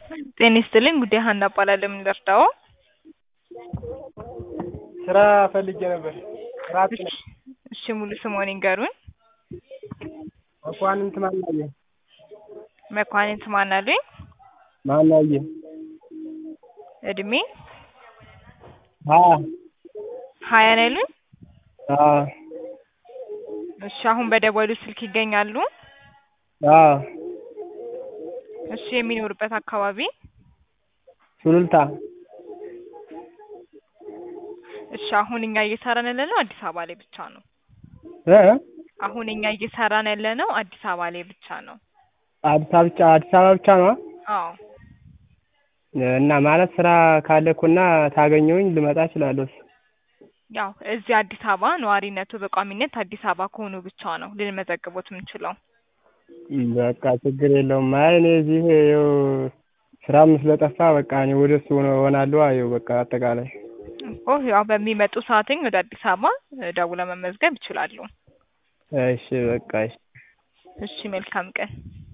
ጤና ይስጥልኝ ጉዳይ ሀና እባላለሁ። ምን ልርዳዎ? ስራ ፈልጌ ነበር። ስራ አጥ ነኝ። እሺ ሙሉ ስምዎን ይንገሩን? መኳንንት ማናየ። መኳንንት ማን አሉኝ? ማናየ። እድሜ? ሀያ ሀያ ነው ያሉኝ? አዎ እሺ አሁን በደወሉት ስልክ ይገኛሉ? አዎ እሺ የሚኖሩበት አካባቢ? ሱሉልታ እሺ አሁን እኛ እየሰራን ያለነው አዲስ አበባ ላይ ብቻ ነው። እ አሁን እኛ እየሰራን ያለነው አዲስ አበባ ላይ ብቻ ነው። አዲስ አበባ ብቻ አዲስ አበባ ብቻ ነዋ? አዎ እና ማለት ስራ ካለ እኮ እና ታገኘሁኝ ልመጣ እችላለሁ። ያው እዚህ አዲስ አበባ ነዋሪነቱ በቋሚነት አዲስ አበባ ከሆኑ ብቻ ነው ልንመዘግቦት የምንችለው። በቃ ችግር የለውም። አይ እኔ እዚህ ይኸው ስራም ስለጠፋ በቃ እኔ ወደ እሱ እሆናለሁ። ይኸው በቃ አጠቃላይ እኮ ያው በሚመጡ ሰዓትኝ ወደ አዲስ አበባ ደውለው መመዝገብ ይችላሉ። እሺ በቃ እሺ። እሺ መልካም ቀን።